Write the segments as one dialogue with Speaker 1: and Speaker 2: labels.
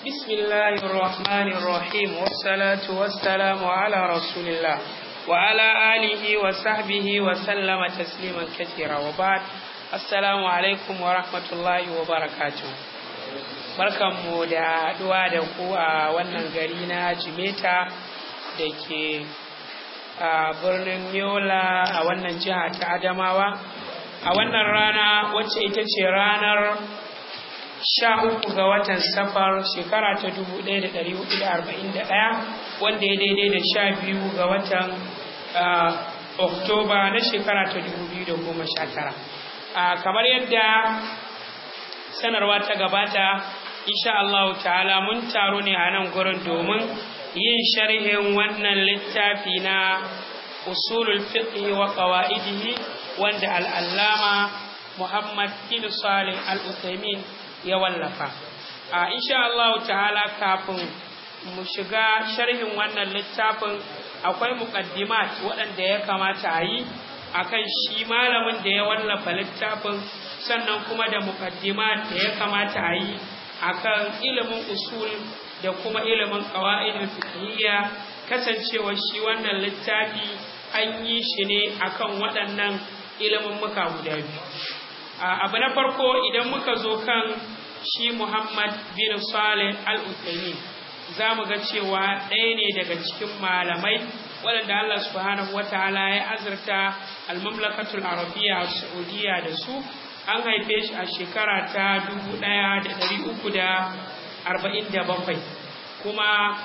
Speaker 1: بسم الله الرحمن الرحيم والصلاة والسلام على رسول الله وعلى آله وصحبه وسلم تسليما كثيرا وبعد السلام عليكم ورحمة الله وبركاته barkanmu da haɗuwa da ku a wannan gari na jimeta da ke a birnin yola a wannan jiha ta adamawa a wannan rana wacce ita ce ranar sha uku ga watan safar shekara ta dubu ɗaya da ɗari hudu da arba'in da ɗaya wanda ya daidai da sha biyu ga watan oktoba na shekara ta dubu biyu da goma sha tara kamar yadda sanarwa ta gabata insha Allah ta'ala mun taro ne a nan gurin domin yin sharhin wannan littafi na usulul fiqh wa qawaidihi wanda al-allama Muhammad bin Salih al-Uthaymin ya wallafa a insha Allah ta'ala kafin mu shiga sharhin wannan littafin akwai muqaddimat waɗanda ya kamata a yi akan shi malamin da ya wallafa littafin sannan kuma da muqaddimat da ya kamata a yi akan ilimin usul da kuma ilimin qawaidul fiqhiyya kasancewa shi wannan littafi an yi shi ne akan waɗannan ilimin muka guda biyu abu na farko idan muka zo kan shi Muhammad bin Saleh Al-Uthaymeen za mu ga cewa ɗaya ne daga cikin malamai waɗanda Allah subhanahu wa ta'ala ya azurta al-mamlakatul arabiyya saudiya da su an haife shi a shekara ta dubu ɗaya da ɗari uku da arba'in da bakwai kuma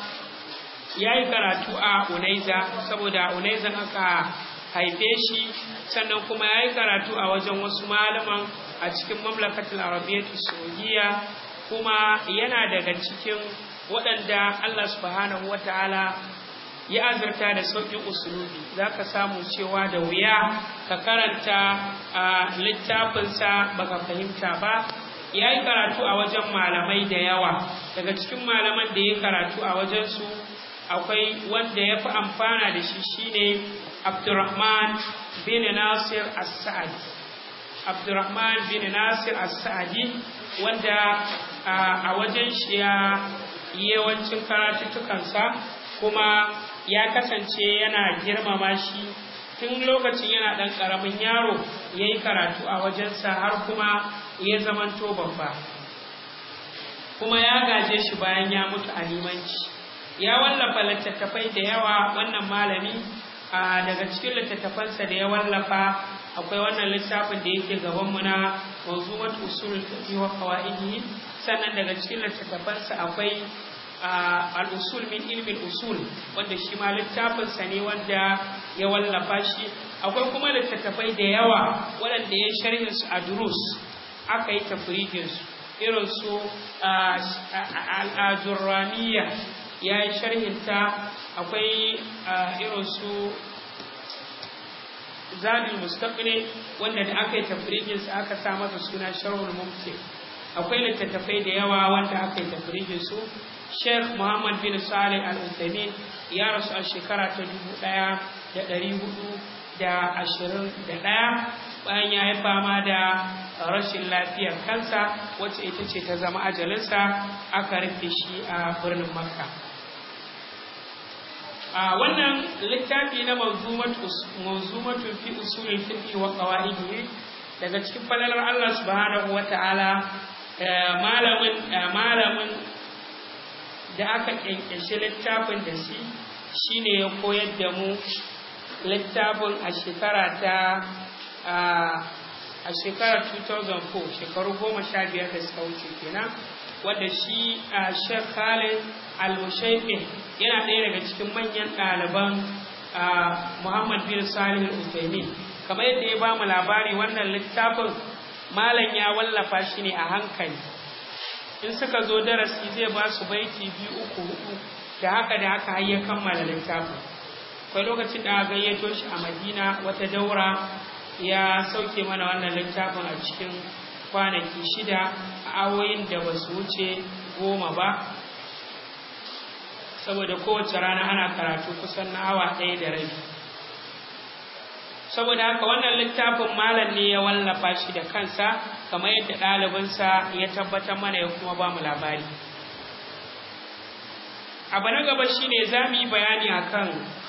Speaker 1: ya yi karatu a unaiza saboda unaiza aka haife shi sannan kuma ya yi karatu a wajen wasu malaman a cikin mamlakatul arabiyyatu saudiya kuma yana daga cikin waɗanda Allah subhanahu wataala ya azurta da sauƙin usulubi za ka samu cewa da wuya ka karanta a littafinsa baka fahimta ba ya yi karatu a wajen malamai da yawa daga cikin malaman da ya karatu a wajensu akwai wanda ya fi amfana da shi shine abdurrahman bin nasir as-sa'adi abdurrahman bin nasir as-sa'adi wanda a wajen shi ya yawancin karatuttukansa kuma ya kasance yana girmama shi tun lokacin yana ɗan ƙaramin yaro ya yi karatu a wajensa har kuma ya zamanto babba kuma ya gaje shi bayan ya mutu a limanci ya wallafa littattafai da yawa wannan malami a daga cikin littattafansa da ya wallafa akwai wannan littafin da yake gabanmu na manzumat usul fiqh wa qawaidihi sannan daga cikin littattafansa akwai al'usul min ilmin usul wanda shi ma littafinsa ne wanda ya wallafa shi akwai kuma littattafai da yawa waɗanda ya sharhin su a durus aka yi tafrijin su irin su al'ajurraniya ya yi sharhin ta akwai irin su zadul mustaqni wanda da aka yi tafrijin su aka sa masa suna sharhul mumkin akwai littattafai da yawa wanda aka yi tafrijin su Sheikh Muhammad bin Saleh Al-Uthaymeen ya rasu a shekara ta dubu ɗaya da ɗari hudu da ashirin da ɗaya bayan ya yi fama da rashin lafiyar kansa wacce ita ce ta zama ajalinsa aka rufe shi a birnin Makka. A wannan littafi na mawzumatun fi usulul fiqh wa qawaidihi daga cikin falalar Allah subhanahu wa ta'ala malamin malamin da aka ƙyanƙyashi littafin da shi shine ya koyar da mu littafin a shekara ta a shekarar 2004 shekaru goma sha biyar da suka wuce kenan wadda shi a Sheikh Khalid Al-Mushaifi yana ɗaya daga cikin manyan ɗaliban Muhammad bin Salih Al-Uthaymeen kamar yadda ya ba mu labari wannan littafin malam ya wallafa shi ne a hankali in suka zo darasi zai ba su baiti biyu uku hudu da haka da haka har ya kammala littafin akwai lokacin da aka gayyato shi a madina wata daura ya sauke mana wannan littafin a cikin kwanaki shida a awoyin da ba su wuce goma ba saboda kowace rana ana karatu kusan na awa ɗaya da rabi saboda haka wannan littafin malam ne ya wallafa shi da kansa kamar yadda ɗalibinsa ya tabbatar mana ya kuma ba mu labari abu na gaba shine za mu yi bayani akan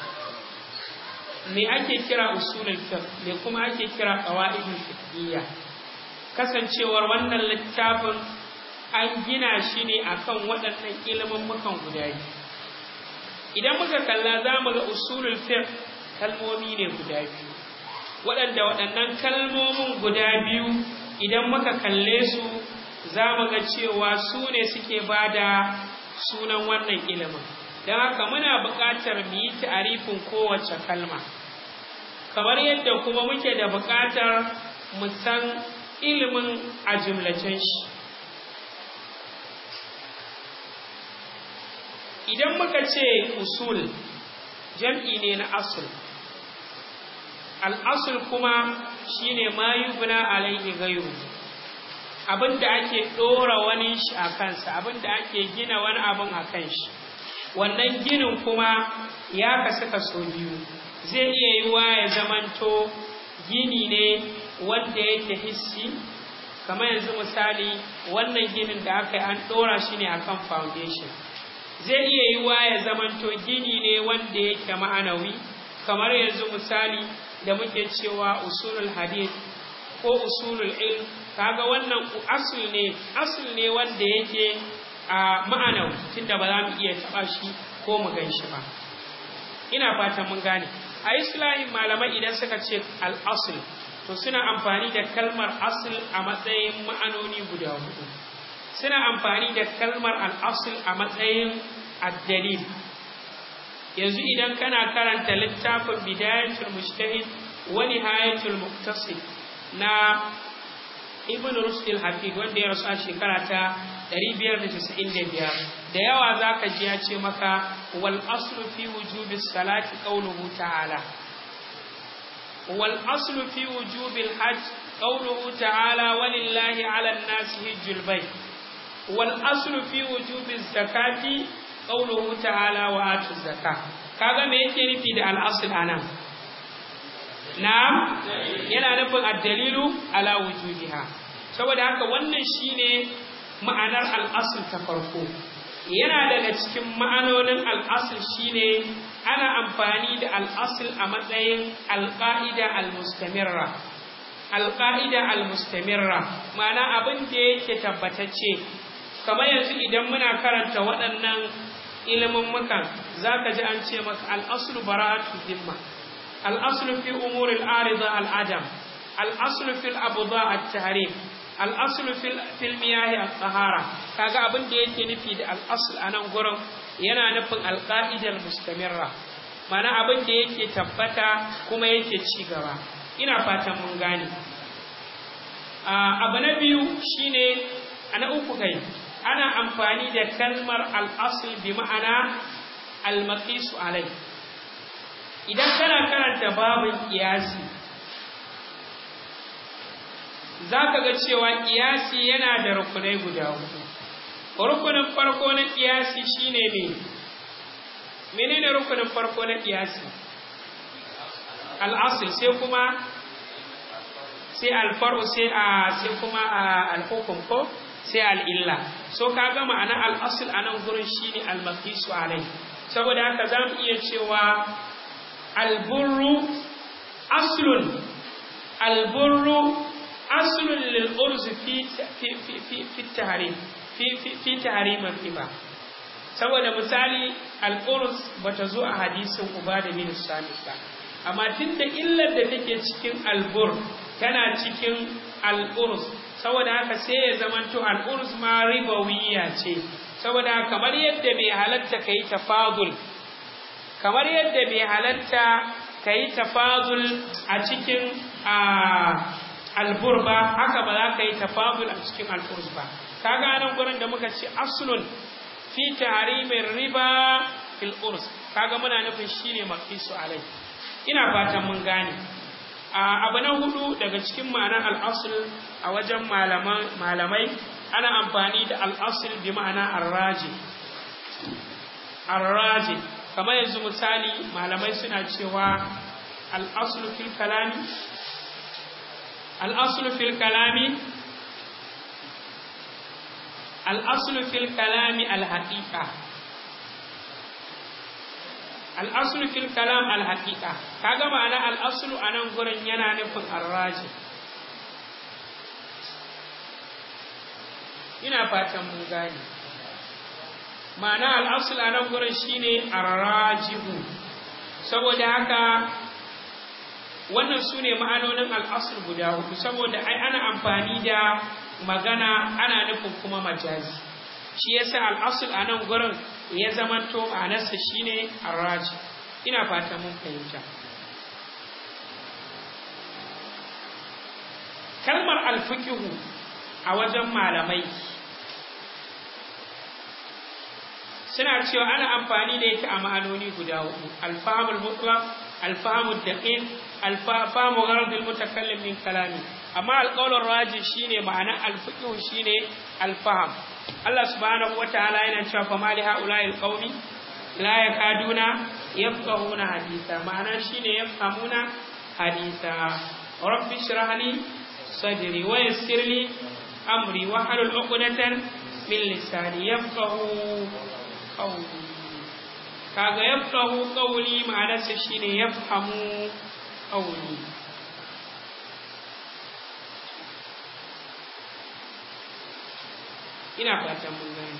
Speaker 1: me ake kira usulul fiqh me kuma ake kira qawaidul fiqhiyya kasancewar wannan littafin an gina shi ne akan waɗannan ilimin mukan guda biyu idan muka kalla za mu ga usulul fiqh kalmomi ne guda biyu waɗanda waɗannan kalmomin guda biyu idan muka kalle su za mu ga cewa su ne suke ba da sunan wannan ilimin don haka muna buƙatar mu yi ta'arifin kowace kalma kamar yadda kuma muke da buƙatar mu san ilimin a jumlacen shi idan muka ce usul jam'i ne na asul al'asul kuma shine ma yubna alaihi gairu abinda ake ɗora wani shi a kansa abinda ake gina wani abin a kan shi wannan ginin kuma ya kasu kaso biyu zai iya yiwa ya zamanto gini ne wanda yake hissi kamar yanzu misali wannan ginin da aka yi an ɗora shi ne akan foundation zai iya yiwa ya zamanto gini ne wanda yake ma'anawi kamar yanzu misali da muke cewa usulul hadith ko usulul ilm kaga wannan asul ne asul ne wanda yake a ma'anawi tunda ba za mu iya taɓa shi ko mu gan shi ba ina fatan mun gane a islamin malamai idan suka ce al-asl to suna amfani da kalmar asl a matsayin ma'anoni guda hudu suna amfani da kalmar al-asl a matsayin ad-dalil yanzu idan kana karanta littafin bidayatul mujtahid wa nihayatul muqtasid na ibn rushd al-hafid wanda ya rasu a shekara ta 595 da yawa zaka ji ya ce maka wal aslu fi wujubi salati qawluhu ta'ala wal aslu fi wujubi al-hajj qawluhu ta'ala walillahi 'ala an-nasi hajjul bayt wal aslu fi wujubi zakati qawluhu ta'ala wa atu zakah kaga me yake nufi da al-asl anan na'am yana nufin ad-dalilu ala wujudiha saboda haka wannan shine ma'anar al-asl ta farko yana daga cikin ma'anonin al-asl shine ana amfani da al-asl a matsayin al-qa'ida al-mustamirra al-qa'ida al-mustamirra ma'ana abin da yake tabbatacce kamar yanzu idan muna karanta waɗannan ilimin mukan zaka ji an ce maka al-aslu bara'atu dhimma الأصل في أمور العارضة العدم الأصل في الأبضاء التحريم الأصل في في المياه الطهارة kaga abin da yake nufi da al-asl a nan gurin yana nufin al-qa'ida al-mustamirra mana abin da yake tabbata kuma yake ci gaba ina fatan mun gane abu na biyu shine ana uku kai ana amfani da kalmar al-asl bi ma'ana al-maqis alai idan kana karanta babin kiyasi za ka ga cewa kiyasi yana da rukunai guda hudu rukunin farko na kiyasi shine me menene rukunin farko na kiyasi al'asul sai kuma sai alfaru sai a sai kuma alhukum ko sai al'illa so ka ga ma'ana al'asul a nan gurin shine al-maqisu alai saboda haka za mu iya cewa البر أصل البر أصل للأرز في في في في, في التحريم في في في تحريم الربا saboda misali al'urus ba ta zo a hadisin uba da min samit ba amma tunda illar da take cikin albur tana cikin al'urus saboda haka sai ya zamanto al'urus ma ribawiya ce saboda kamar yadda bai halatta kai tafadul kamar yadda bai halatta ka yi tafazul a cikin albur ba haka ba za ka yi tafazul a cikin alfurs ba ka nan gurin da muka ce aslun fi tahrimin riba fil urs kaga muna nufin shine maqisu alai ina fatan mun gane abu na hudu daga cikin ma'anar al-asl a wajen malamai ana amfani da al-asl bi ma'ana ar-raji ar-raji kamar yanzu misali malamai suna cewa al'asulu fil kalami al'asulu fil kalami al'asulu fil kalami al-haƙiƙa al'asulu fil kalam al haqiqa kaga ma'ana al'asulu a nan gurin yana nufin arraji ina fatan mun gane ma'ana al'asul a nan gurin shine arrajihu saboda haka wannan su ne ma'anonin al'asul guda hudu saboda ai ana amfani da magana ana nufin kuma majazi shi yasa al'asul a nan gurin ya zamanto ma'anarsa shine arraji ina fatan mun fahimta kalmar alfiqihu a wajen malamai suna cewa ana amfani da ita a ma'anoni guda hudu alfahamul mutlaq alfahamul daqiq alfahamu gharadul mutakallim min kalami amma alqaulur raji shine ma'ana alfiqh shine alfaham Allah subhanahu wataala yana cewa fa mali haula'il qaumi la yakaduna yafqahuna haditha ma'ana shine yafhamuna haditha rabbi shrah li sadri wa yassir li amri wa halul 'uqdatan min lisani yafqahu qawli kaga yafqahu qawli ma'anarsa shine yafhamu qawli ina fatan mun gane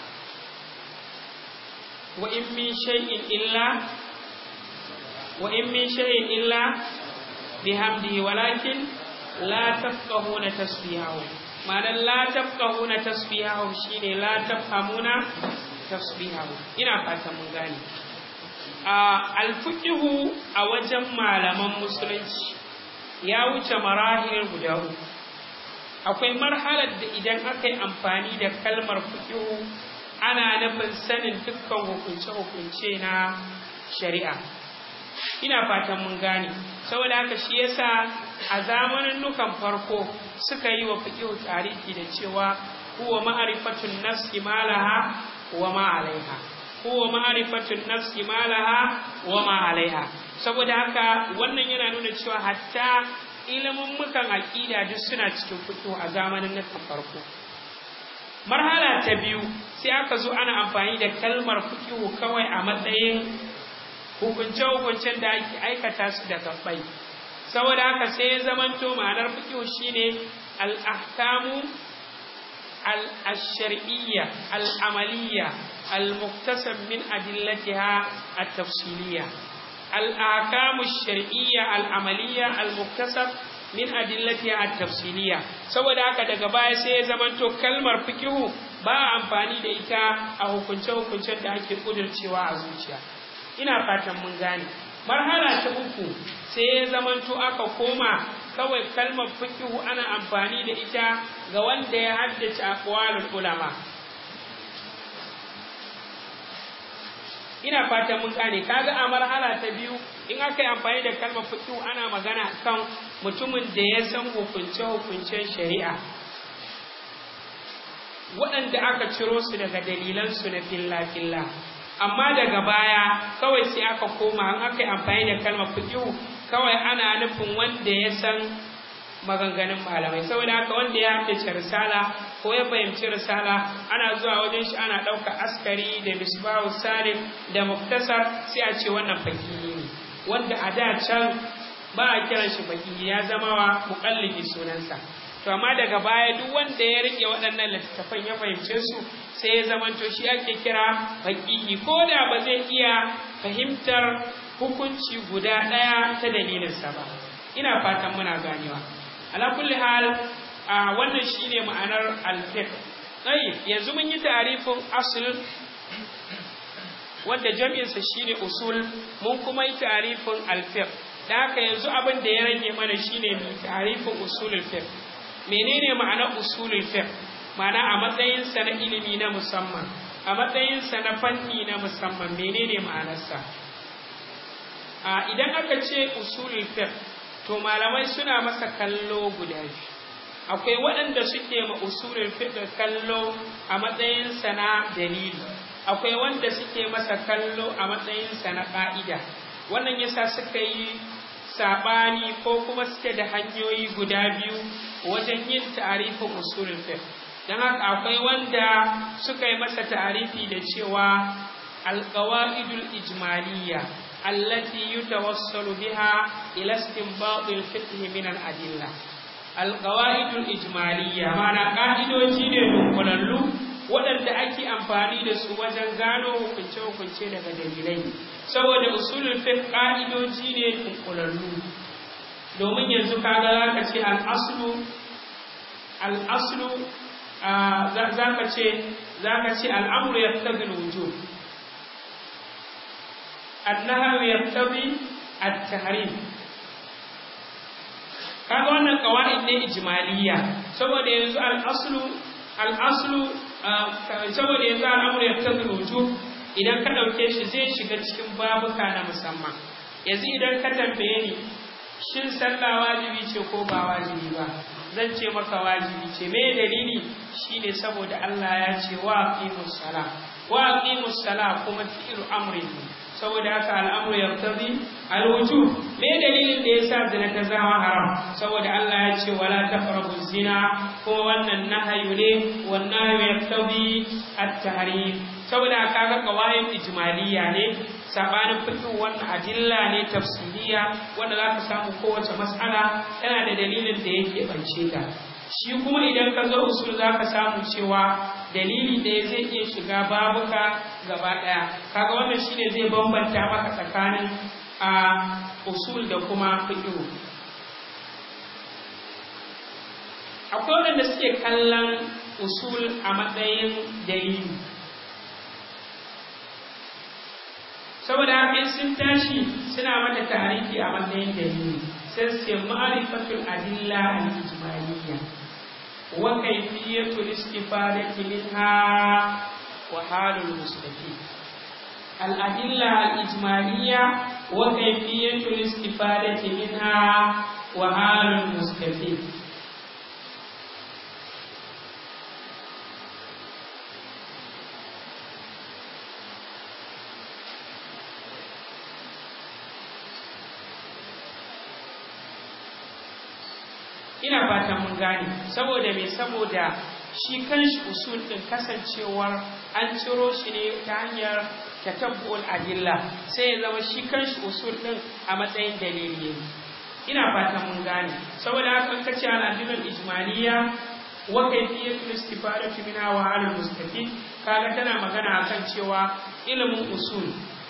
Speaker 1: wa in min shay'in illa wa in min shay'in illa bihamdihi walakin la tafqahuna tasbihahu ma'anar la tafqahuna tasbihahu shine la tafhamuna tasbihahu ina fatan mun gane a alfiqhu a wajen malaman musulunci ya wuce marahil guda uku akwai marhalar da idan aka yi amfani da kalmar fiqhu ana nufin sanin dukkan hukunce-hukunce na shari'a ina fatan mun gane saboda haka shi yasa a zamanin nukan farko suka yi wa fiqhu tarihi da cewa huwa ma'rifatun nafsi malaha wa ma alaiha huwa ma'rifatun nafsi ma laha wa ma alaiha saboda haka wannan yana nuna cewa hatta ilimin mukan aqida duk suna cikin fito a zamanin nan farko marhala ta biyu sai aka zo ana amfani da kalmar fiqhu kawai a matsayin hukunce hukuncen da ake aikata su da gabbai saboda haka sai ya zamanto ma'anar fiqhu shine al-ahkamu الشرعية العملية المكتسب من أدلتها التفصيلية الأحكام الشرعية العملية المكتسب min adillatiha at-tafsiliya saboda haka daga baya sai ya zamanto kalmar fikihu ba amfani da ita a hukunce hukuncen da ake kudurcewa a zuciya ina fatan mun gane marhala ta uku sai ya zamanto aka koma kawai kalmar fikihu ana amfani da ita ga wanda ya haddace aqwalul ulama ina fatan mun gane kaga a marhala ta biyu in aka yi amfani da kalmar fikihu ana magana kan mutumin da ya san hukunce hukuncen shari'a waɗanda aka ciro su daga dalilansu na filla-filla amma daga baya kawai sai aka koma an aka yi amfani da kalmar fikihu kawai ana nufin wanda ya san maganganun malamai saboda haka wanda ya haddace risala ko ya fahimci risala ana zuwa wajen shi ana ɗauka askari da misbahu salim da muktasar sai a ce wannan fakihi ne wanda a da can ba a kiran shi fakihi ya zama wa muƙallidi sunansa to amma daga baya duk wanda ya rike waɗannan littattafan ya fahimce su sai ya zamanto shi ake kira fakihi ko da ba zai iya fahimtar hukunci guda ɗaya ta dalilinsa ba ina fatan muna ganewa ala kulli hal wannan shine ma'anar al-fiqh tayyib yanzu mun yi ta'rifin asl wanda jami'insa shine usul mun kuma yi ta'rifin al-fiqh da haka yanzu abin da ya rage mana shine mu ta'rifin usulul fiqh menene ma'anar usulul fiqh ma'ana a matsayin sa na ilimi na musamman a matsayin sa na fanni na musamman menene ma'anarsa a idan aka ce usulul fiqh to malamai suna masa kallo guda biyu akwai waɗanda suke ma usulul fiqh kallo a matsayin sa na dalili akwai wanda suke masa kallo a matsayin sa na ƙa'ida wannan yasa suka yi saɓani ko kuma suke da hanyoyi guda biyu wajen yin ta'arifin usulul fiqh dan haka akwai wanda suka yi masa ta'arifi da cewa alqawaidul ijmaliyya allati yutawassalu biha ila istinbat al-fiqh min al-adilla alqawaidul ijmaliyya mana ka'idoji ne dunkulallu waɗanda ake amfani da su wajen gano hukunce-hukunce daga dalilai saboda usulul fiqh ka'idoji ne dunkulallu domin yanzu kaga zaka ce al-aslu al-aslu zaka ce zaka ce al-amru yaqtadi al-wujub an-nahyu yaqtadi at-tahrim kaga wannan qawaid ne ijmaliyya saboda yanzu al-aslu al-aslu saboda yanzu al-amru yaqtadi al-wujub idan ka dauke shi zai shiga cikin babuka na musamman yanzu idan ka tambaye ni shin sallah wajibi ce ko ba wajibi ba zan ce maka wajibi ce me dalili shine saboda Allah ya ce wa aqimus sala wa aqimus sala kuma fi'lu amrin saboda haka al'amru yaqtadi al-wujub me dalilin da yasa zina ta zama haram saboda Allah ya ce wala taqrabu zina kuma wannan nahayu ne wannan nahayu yaqtadi at-tahrim saboda kaga qawaid ijmaliyya ne sabanin fiqh wannan adilla ne tafsiriya wanda zaka samu kowace mas'ala tana da dalilin da yake bance ta shi kuma idan ka zo usul zaka samu cewa dalili ɗaya zai iya shiga babuka gaba ɗaya kaga wannan shine zai bambanta maka tsakanin a usul da kuma fiqh akwai waɗanda suke kallon usul a matsayin dalili saboda haka sun tashi suna mata tarihi a matsayin dalili sai su ma'rifatul adilla al-ijmaliyya wa kayfiyatul istifadati minha wa halul mustaqim al-adilla al-ijmaliyya wa kayfiyatul istifadati minha wa halul mustaqim ina fatan mun gane saboda me saboda shi kanshi usul din kasancewar an ciro shi ne ta hanyar tatabbu'ul adilla sai ya zama shi kanshi usul din a matsayin dalili ina fatan mun gane saboda haka in kace al adillul ijmaliyya wa kayfiyatul istifadati minha wa al mustafid kaga tana magana akan cewa ilimin usul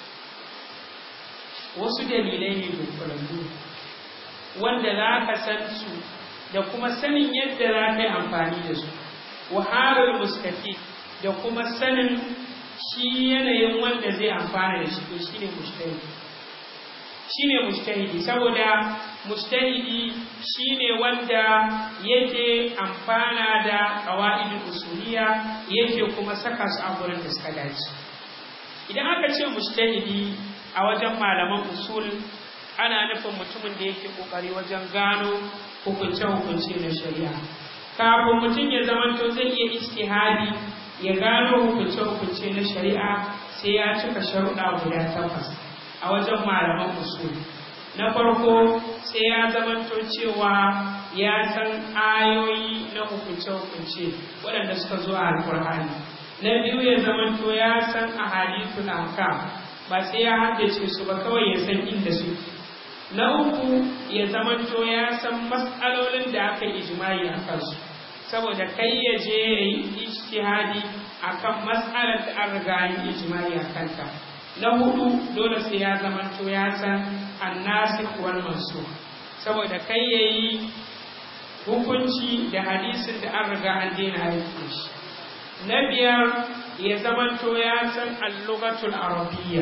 Speaker 1: wasu dalilai ne dunkulallu wanda za ka san su da kuma sanin yadda za ka yi amfani da su wahalar mustafi da kuma sanin shi yanayin wanda zai amfana da shi to shi ne mustahidi shi ne mustahidi saboda mustahidi shi ne wanda yake amfana da ƙawa'idin usuliya yake kuma saka su a gurin da suka dace idan aka ce mustahidi a wajen malaman usul ana nufin mutumin da yake kokari wajen gano hukunce-hukunce na shari'a kafin mutum ya zamanto zai iya ijtihadi ya gano hukunce-hukunce na shari'a sai ya cika sharuɗa guda takwas a wajen malaman usul na farko sai ya zamanto cewa ya san ayoyi na hukunce-hukunce waɗanda suka zo a alkur'ani na biyu ya zamanto ya san ahadithul ahkam ba sai ya haddace su ba kawai ya san inda suke na uku ya zamanto ya san matsalolin da aka yi ijimai a kansu saboda kai ya je ya yi ijtihadi akan matsalar da an riga yi ijimai a kanta na hudu dole sai ya zamanto ya san annasikh wal mansukh saboda kai ya yi hukunci da hadisin da an riga an daina aiki shi na biyar ya zamanto ya san al-lughatul arabiyya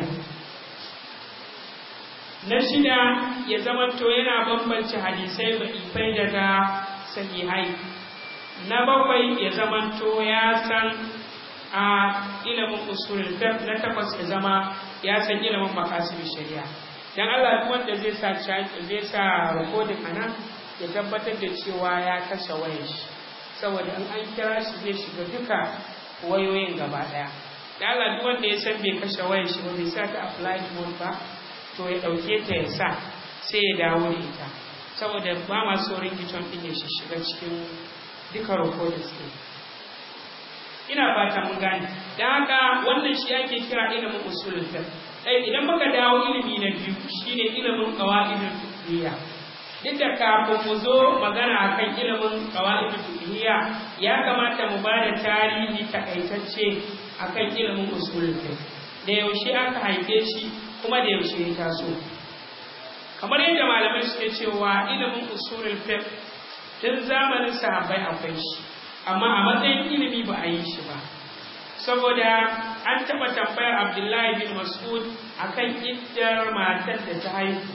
Speaker 1: na shida ya zamanto yana bambance hadisai ifai daga sahihai na bakwai ya zamanto ya san a ilimin usulul fiqh na takwas ya zama ya san ilimin maqasid shari'a dan Allah duk wanda zai sa zai sa recording anan ya tabbatar da cewa ya kashe wayar shi saboda in an kira shi zai shiga duka wayoyin gaba daya dan Allah duk wanda ya san bai kashe wayar shi ba bai sa ta flight mode ba to ya ɗauke ta ya sa sai ya dawo da ita saboda ba ma so ringitone ɗin ya shiga cikin duka recordings ɗin ina fata mun gane dan haka wannan shi ake kira ilimin usulul fiqh eh idan muka dawo ilimi na biyu shine ilimin qawaidul fiqhiyya duk da kafin mu zo magana akan ilimin qawaidul fiqhiyya ya kamata mu ba da tarihi takaitacce akan ilimin usulul fiqh da yaushe aka haife shi kuma da yaushe ya taso kamar yadda malamai suke cewa ilimin usulul fiqh tun zamanin sahabbai akwai shi amma a matsayin ilimi ba a yi shi ba saboda an taɓa tambayar abdullahi bin mas'ud akan iddar matar da ta haihu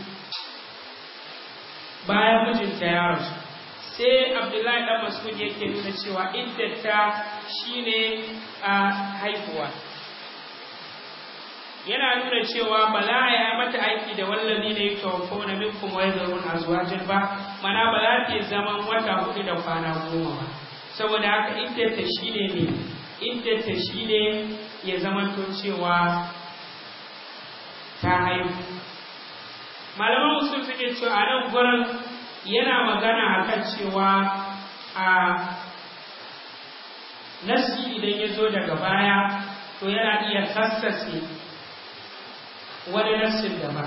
Speaker 1: bayan mijinta ya rasu sai abdullahi dan mas'ud yake nuna cewa iddata shine a haihuwa yana nuna cewa ba za a yi mata aiki da wallazi ne ya tawafo na minkum wa yazarun azwajin ba mana ba za ta zaman wata hudu da kwana goma ba saboda haka iddata shine ne iddata shine ya zamanto cewa ta haihu malaman usul suke cewa a nan gurin yana magana akan cewa a nasi idan ya zo daga baya to yana iya kassase wani nassin daban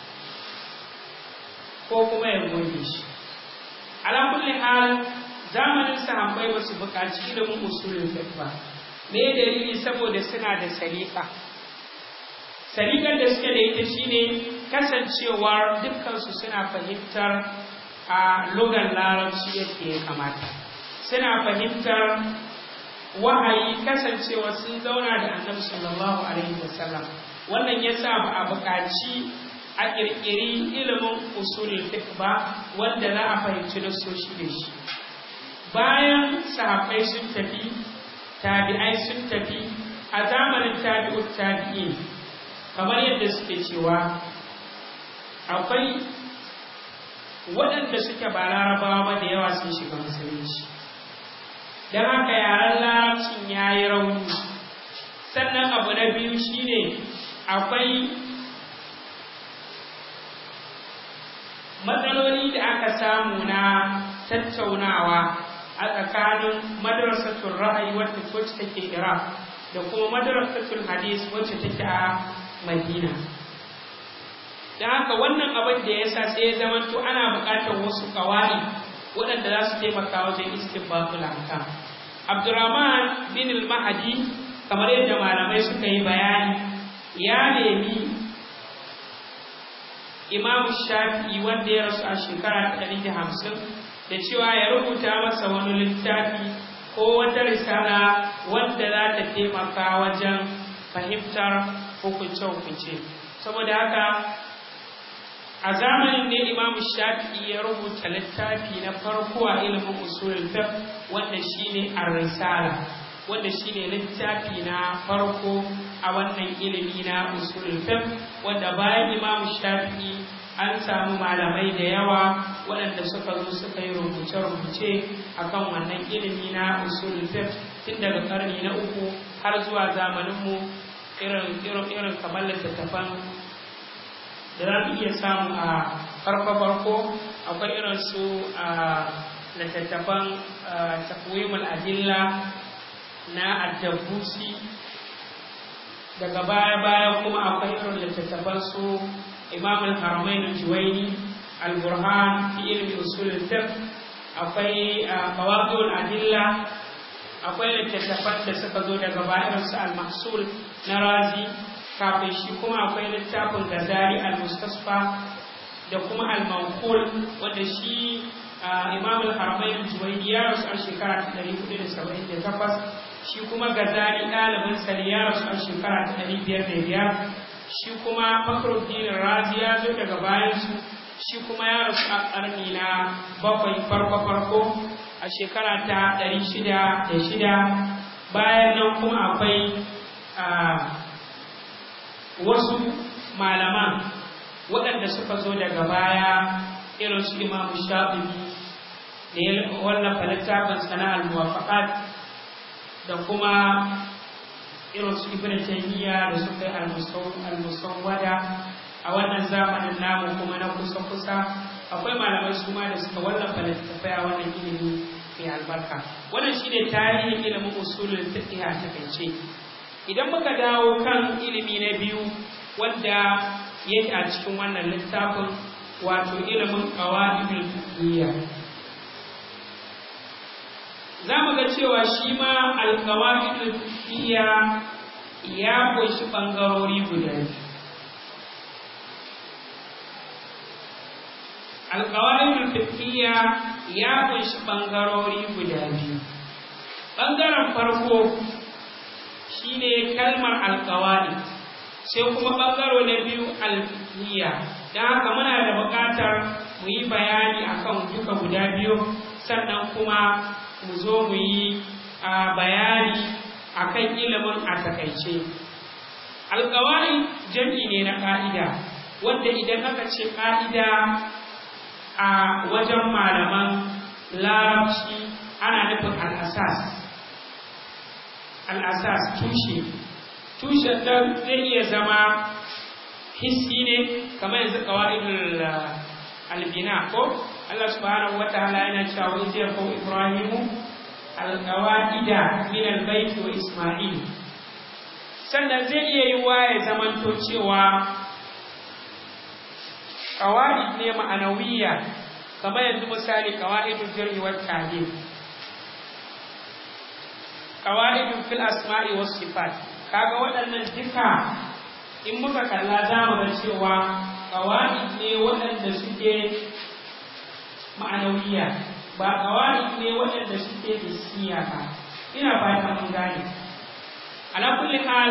Speaker 1: ko kuma ya goge shi ala kulli hal zamanin sahabbai ba su buƙaci ilimin usulul fiqh ba me dalili saboda suna da salika salikan da suke da ita shine kasancewar dukkansu suna fahimtar a lugar larabci yadda ya kamata suna fahimtar wahayi kasancewa sun zauna da annabi sallallahu alaihi wasallam wannan yasa ba a buƙaci a ƙirƙiri ilimin usulul fiqh ba wanda za a fahimci nassoshi da shi bayan sahabbai sun tafi tabi'ai sun tafi a zamanin tabi'ut tabi'in kamar yadda suke cewa akwai waɗanda suke ba larabawa ba da yawa sun shiga musulunci don haka yaren larabcin ya yi rauni sannan abu na biyu shine akwai matsaloli da aka samu na tattaunawa a tsakanin madrasatul ra'ayi wacce wacce take Iraq da kuma madrasatul hadis wacce take a Madina da haka wannan abin da yasa sai ya zamanto ana buƙatar wasu ƙawari waɗanda za su taimaka wajen istinbatul ahkam Abdurrahman bin al-Mahdi kamar yadda malamai suka yi bayani ya nemi Imam Shafi'i wanda ya rasu a shekara ta ɗari da hamsin da cewa ya rubuta masa wani littafi ko wata risala wanda za ta taimaka wajen fahimtar hukunce-hukunce saboda haka a zamanin ne imamu shafi'i ya rubuta littafi na farko a ilimin usulul fiqh wanda shine ar-risala wanda shine littafi na farko a wannan ilimi na usulul fiqh wanda bayan imamu shafi'i an samu malamai da yawa waɗanda suka zo suka yi rubuce-rubuce akan wannan ilimi na usulul fiqh tun daga karni na uku har zuwa zamaninmu irin irin irin kamar littattafan da za mu iya samu a farko-farko akwai irin su a littattafan takwimul adilla na addabusi daga baya-baya kuma akwai irin littattafan su imam al-haramain al-juwaini al-burhan fi ilmi usul al-fiqh akwai qawaidul adilla akwai littattafan da suka zo daga baya su al-mahsul na razi kafin shi kuma akwai littafin gazali al-mustasfa da kuma al-manqul wanda shi imam al-haramain al-juwaini ya rasu a shekara ta 478 shi kuma gazali ɗalibin sa ya rasu a shekara ta 505 shi kuma fakhruddin razi ya zo daga bayan su shi kuma ya rasu a ƙarni na bakwai farko farko a shekara ta 606 bayan nan kuma akwai wasu malaman waɗanda suka zo daga baya irin su imamu shafi'i da ya wallafa littafin sana'ar muwafaqat da kuma irin su ibn taymiya da suka yi al-musawwada a wannan zamanin namu kuma na kusa kusa akwai malamai su ma da suka wallafa littattafai a wannan ilimi mai albarka wannan shine tarihin ilimin usulul fiqh a takaice idan muka dawo kan ilimi na biyu wanda yake a cikin wannan littafin wato ilimin qawaidul fiqhiyya za mu ga cewa shi ma alqawaidul fiqhiyya ya ƙunshi ɓangarori guda biyu alƙawarin fiqhiyya ya ƙunshi ɓangarori guda biyu ɓangaren farko shine kalmar alƙawari sai kuma ɓangaro na biyu alfiqhiyya don haka muna da buƙatar mu yi bayani akan duka guda biyu sannan kuma mu zo mu yi bayani akan ilimin a takaice alƙawari jam'i ne na ƙa'ida wanda idan aka ce ƙa'ida a wajen malaman larabci ana nufin al'asas al'asas tushe tushen nan zai iya zama hissi ne kamar yanzu ƙawa'idul albina ko Allah subhanahu wa ta'ala yana cewa wai zai ko Ibrahimu alƙawa'ida min albaiti wa Isma'il sannan zai iya yi wa ya zamanto cewa ƙawa'id ne ma'anawiyya kamar yanzu misali ƙawa'idul jarhi wa ta'dil ƙawa'idul fil asma'i was sifat kaga waɗannan duka in muka kalla za mu ga cewa ƙawa'id ne waɗanda suke ma'anawiyya ba ƙawa'id ne waɗanda suke hissiya ba ina fata mun gane ala kulli hal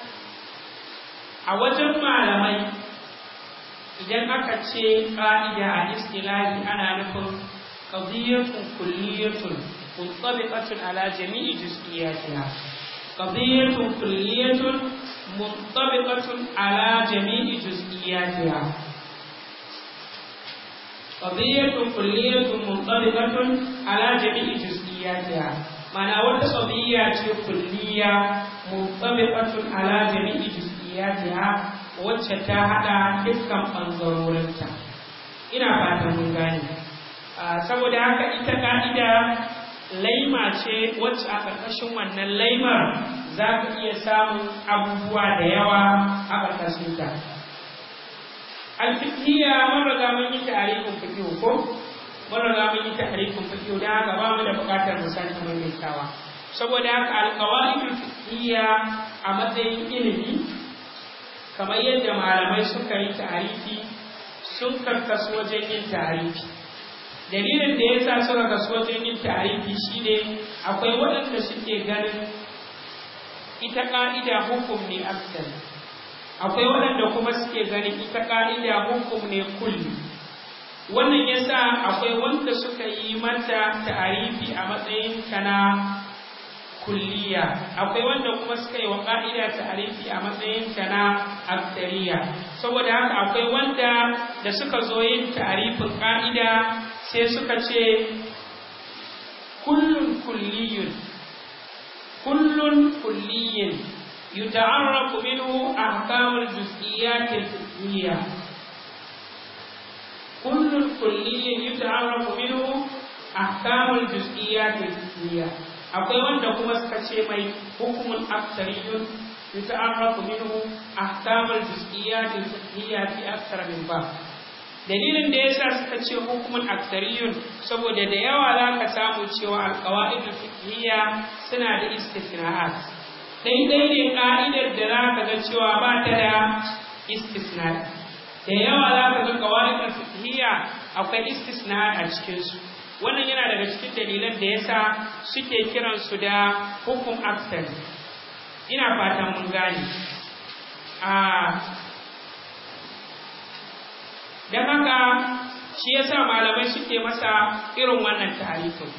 Speaker 1: a wajen malamai idan aka ce ƙa'ida a istilahi ana nufin qadiyatun kulliyatun muntabiqatun ala jami'i juz'iyatiha qadiyatun kulliyatun muntabiqatun ala jami'i juz'iyatiha qadiyatun kulliyatun muntabiqatun ala jami'i juz'iyatiha mana wata qadiyya ce kulliya muntabiqatun ala jami'i juz'iyatiha wacce ta hada dukkan bangarorinta ina fatan mun gane saboda haka ita ka'ida laima ce wacce a ƙarƙashin wannan laimar za ka iya samun abubuwa da yawa a ƙarƙashinta alfiqhiyya mun riga mun yi tarihin fiqh ko mun riga mun yi tarihin fiqh da haka ba mu da buƙatar mu sake maimaitawa saboda haka alqawaidul fiqhiyya a matsayin ilimi kamar yadda malamai suka yi tarihi sun karkasu wajen yin tarihi dalilin da yasa suka kasu wajen yin tarihi shine akwai waɗanda suke ganin ita ƙa'ida hukum ne asali akwai waɗanda kuma suke ganin ita ƙa'ida hukum ne kulli wannan yasa akwai wanda suka yi mata ta'arifi a matsayin ta na kulliya akwai wanda kuma suka yi wa ƙa'ida ta'arifi a matsayin ta na aktariya saboda haka akwai wanda da suka zo yin ta'arifin ƙa'ida sai suka ce kullun kulliyun kullun kulliyin يتعرف منه أحكام الجزئيات الفقهية كل كلي يتعرف منه أحكام الجزئيات الفقهية akwai wanda kuma suka ce mai hukumun aktariyun yuta'arrafu minhu ahkamul juz'iyyat al-fiqhiyya fi akthar min ba dalilin da yasa suka ce hukumun aktariyun saboda da yawa za ka samu cewa al-qawaid al-fiqhiyya suna da istithna'at daidai ne ka'idar da za ka ga cewa ba ta da istisna da yawa za ka ga kawai fiqhiyya akwai istisna a cikinsu wannan yana daga cikin dalilan da yasa suke kiran su da hukum aksar ina fatan mun gane a dan haka shi yasa malamai suke masa irin wannan tarifin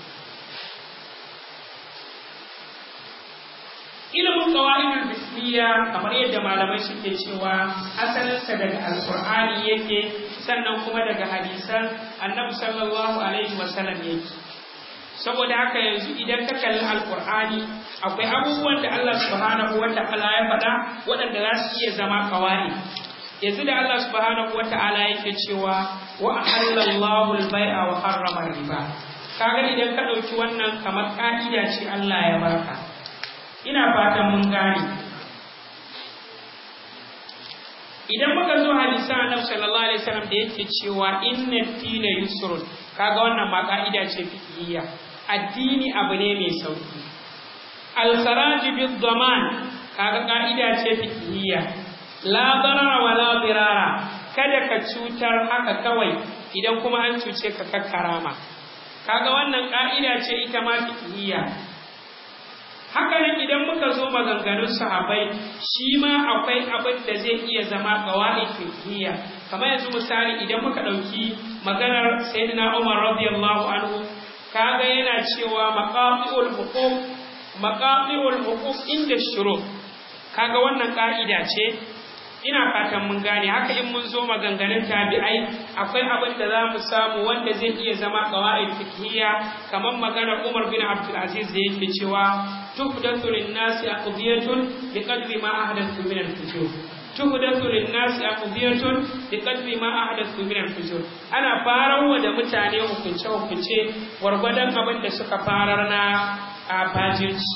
Speaker 1: ilimin qawaidul bismiya kamar yadda malamai suke cewa asalinsa daga alqur'ani yake sannan kuma daga hadisan annabi sallallahu alaihi wasallam yake saboda haka yanzu idan ka kalli alqur'ani akwai abubuwan da Allah subhanahu wata'ala ya faɗa waɗanda za su iya zama qawaid yanzu da Allah subhanahu wata'ala yake cewa wa ahallallahu al-bai'a wa harrama riba kaga idan ka ɗauki wannan kamar ƙa'ida ce Allah ya baka ina fatan mun gane idan muka zo hadisan annabi sallallahu alaihi wasallam da yake cewa inna dina yusrun kaga wannan ma ka'ida ce fiqhiyya addini abu ne mai sauki al-kharaj bid-daman kaga ka'ida ce fiqhiyya la darara wa la dirara kada ka cutar haka kawai idan kuma an cuce ka kakkarama kaga wannan ka'ida ce ita ma fiqhiyya haka nan idan muka zo maganganun sahabbai shi ma akwai abin da zai iya zama qawaid fiqhiyya kamar yanzu misali idan muka dauki maganar sayyidina Umar radiyallahu anhu kaga yana cewa maqaqiul huquq maqaqiul huquq inda shuru kaga wannan ka'ida ce ina fatan mun gane haka in mun zo maganganun tabi'ai akwai abin da za mu samu wanda zai iya zama qawaid fiqhiyya kamar maganar Umar bin Abdul Aziz da yake cewa tuhdathu lin-nasi aqdiyatun biqadri ma ahdathu min al-fujur tuhdathu lin-nasi aqdiyatun biqadri ma ahdathu min al-fujur ana farawa da mutane hukunce hukunce gwargwadon abin da suka farar na a fajirci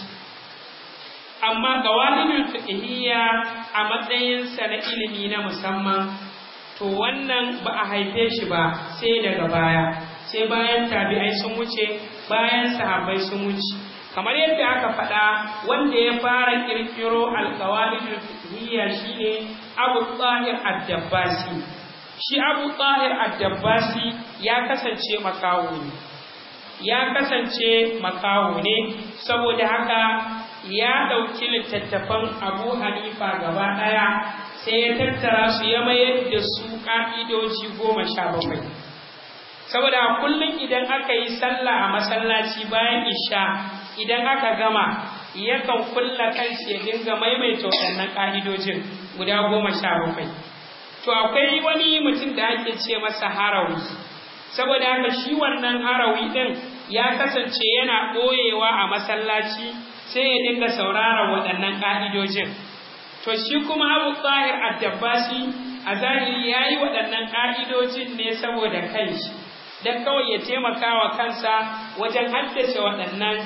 Speaker 1: amma qawaidul fiqhiyya a matsayinsa na ilimi na musamman to wannan ba a haife shi ba sai daga baya sai bayan tabi'ai sun wuce bayan sahabbai sun wuce kamar yadda aka faɗa wanda ya fara kirkiro alqawaidul fiqhiyya shine Abu Tahir ad-Dabbasi shi Abu Tahir ad-Dabbasi ya kasance makawo ne ya kasance makawo ne saboda haka ya ɗauki littattafan abu hanifa gaba ɗaya sai ya tattara su ya mayar da su ƙa'idoji goma sha bakwai saboda kullum idan aka yi sallah a masallaci bayan isha idan aka gama yakan kulla kanshi ya dinga maimaita waɗannan ƙa'idojin guda goma sha bakwai to akwai wani mutum da ake ce masa harawi saboda haka shi wannan harawi ɗin ya kasance yana ɓoyewa a masallaci sai ya dinga sauraron waɗannan ƙa'idojin. To shi kuma Abu Tsahir Addabbasi a zahiri ya yi waɗannan ƙa'idojin ne saboda kanshi, don kawai ya taimaka wa kansa wajen haddace waɗannan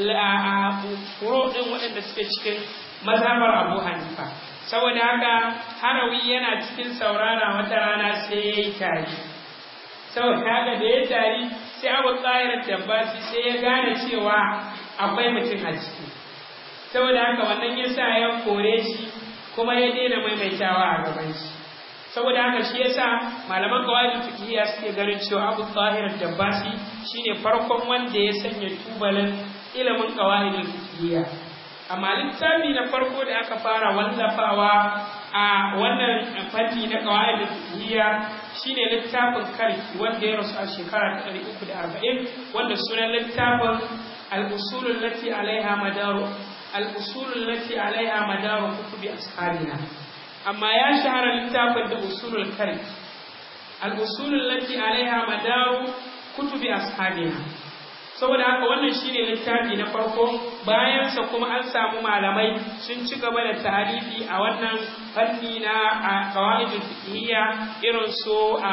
Speaker 1: furo ɗin waɗanda suke cikin mazhabar Abu Hanifa. Saboda haka harawi yana cikin saurara wata rana sai ya yi tari. Saboda haka da ya tari sai Abu Tsahir Addabbasi sai ya gane cewa akwai mutum a ciki. saboda haka wannan ya sa ya kore shi kuma ya daina maimaitawa a gaban shi saboda haka shi yasa malaman qawaid fiqhiyya suke ganin cewa Abu Tahir Dabbasi shine farkon wanda ya sanya tubalin ilimin qawaid fiqhiyya amma littafi na farko da aka fara wallafawa a wannan fanni na qawaid fiqhiyya shine littafin karki wanda ya rasu a shekara ta 340 wanda sunan littafin al-usul allati alaiha madaru الأصول التي عليها مدار كتب أصحابنا أما يا شهر الكتاب أصول الكرم الأصول التي عليها مدار كتب أصحابنا saboda haka wannan shine littafi na farko bayan sa kuma an samu malamai sun ci gaba da tarihi a wannan fanni na qawaidul fiqhiyya irin su a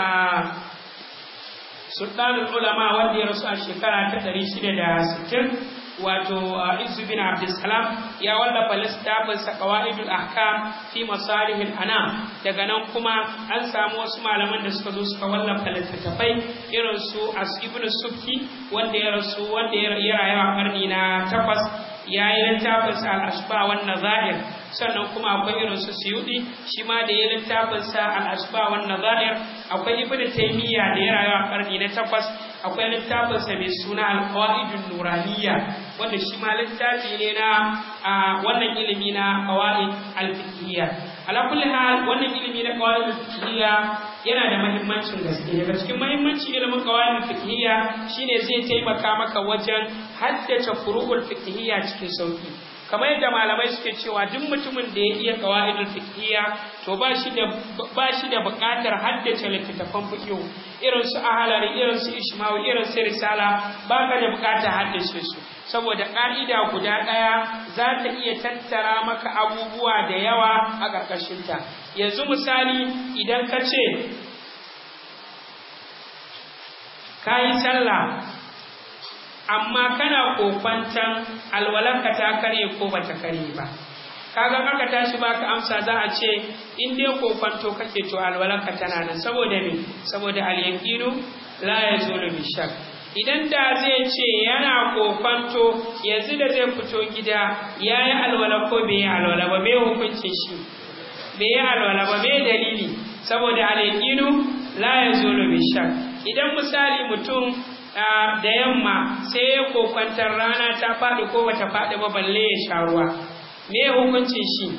Speaker 1: sultanul ulama wanda ya rasu a shekara ta 660 wato Izu bin Abdulsalam ya wallafa littafin sa Qawaidul Ahkam fi Masalihil Anam daga nan kuma an samu wasu malaman da suka zo suka wallafa littattafai irin su As Ibn Sukki wanda ya rasu wanda ya rayu a karni na takwas ya yi littafin sa Al-Ashba wan Nazair sannan kuma akwai irin su Suyudi shi ma da ya littafin sa Al-Ashba wan Nazair akwai Ibn Taymiyyah da ya rayu a karni na takwas akwai littafin sa mai suna Al-Qawaidun Nuraniyya wanda shi ma littafi ne na wannan ilimi na qawaid al-fiqhiyya ala kulli hal wannan ilimi na qawaid al-fiqhiyya yana da muhimmancin gaske daga cikin muhimmancin ilimin qawaid al-fiqhiyya shine zai taimaka maka wajen haddace furu'ul fiqhiyya cikin sauki kamar yadda malamai suke cewa duk mutumin da ya iya qawaidul fiqhiyya to ba shi da ba shi da buƙatar haddace littattafan fiqh irin su ahalari irin su ishmawi irin su risala ba ka da buƙatar haddace su saboda ƙa'ida guda ɗaya za ta iya tattara maka abubuwa da yawa a ƙarƙashinta yanzu misali idan ka ce ka yi sallah amma kana kokwantan alwalanka ta karye ko bata karye ba kaga aka tashi baka amsa za a ce in dai kokwanto kake to alwalanka tana nan saboda me saboda al-yaqinu la yazulu bi shak idan da zai ce yana kokwanto yanzu da zai fito gida yayi alwala ko bai yi alwala ba me hukuncin shi bai yi alwala ba me dalili saboda al-yaqinu la yazulu bi shak idan misali mutum da yamma sai ya kokwantar rana ta faɗi ko bata faɗi ba balle ya sha ruwa me hukuncin shi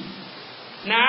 Speaker 1: na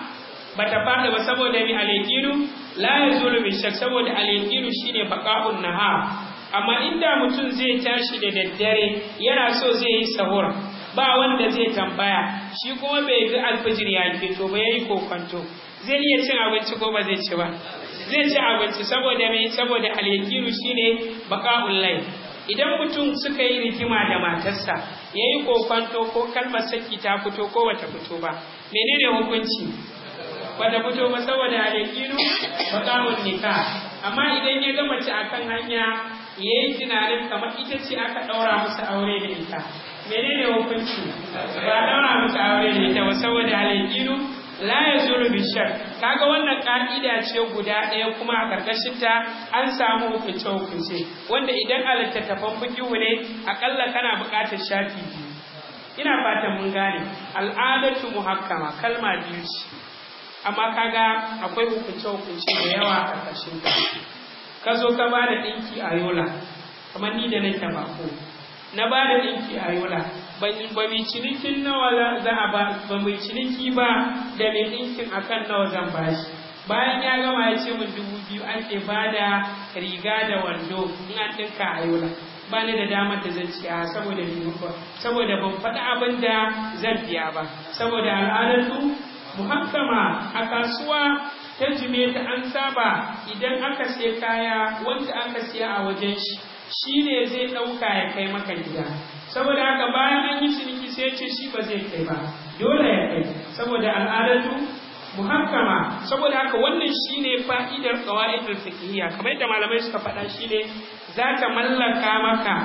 Speaker 1: bata faɗi ba saboda mi al-yaqinu la yazulu bi shak saboda al-yaqinu shine baqa'un nahar amma inda mutum zai tashi da daddare yana so zai yi sahur ba wanda zai tambaya shi kuma bai ga alfijir ya keto ba yayi kokonto zai iya cin abinci ko ba zai ci ba zai ci abinci saboda mai saboda al-yaqiru shine baqa'ul layl idan mutum suka yi rigima da matarsa yayi kokonto ko kalmar saki ta fito ko bata fito ba menene hukunci bata fito ba saboda al-yaqiru baqa'ul nikah amma idan ya ga mace akan hanya yayi tunanin kamar ita ce aka daura musu aure da ita menene hukunci ba daura musu aure da ita ba saboda al-yaqiru la yazulu bi shak kaga wannan ka'ida ce guda ɗaya kuma a karkashin ta an samu hukunce hukunce wanda idan a littattafan fiqhu ne akalla kana buƙatar shafi biyu ina fatan mun gane al'adatu muhakkama kalma biyu ce amma kaga akwai hukunce hukunce da yawa a karkashin ta ka zo ka ba da ɗinki a yola kamar ni da nake bako na ba da ɗinki a yola ba mai cinikin nawa za a ba ba mai ciniki ba da mai ɗinkin akan nawa zan ba shi bayan ya gama ya ce min dubu biyu ake ba da riga da wando in an ɗinka a yola ba ni da damar da zan ciya saboda saboda ban faɗi abin da zan biya ba saboda al'adatu muhakkama a kasuwa ta jume ta an saba idan aka sai kaya wanda aka siya a wajen shi shi ne zai ɗauka ya kai maka gida saboda haka bayan an yi ciniki sai ce shi ba zai kai ba dole ya kai saboda al'adatu muhakkama saboda haka wannan shine fa'idar qawaidul fiqhiyya kamar yadda malamai suka faɗa shine za ta mallaka maka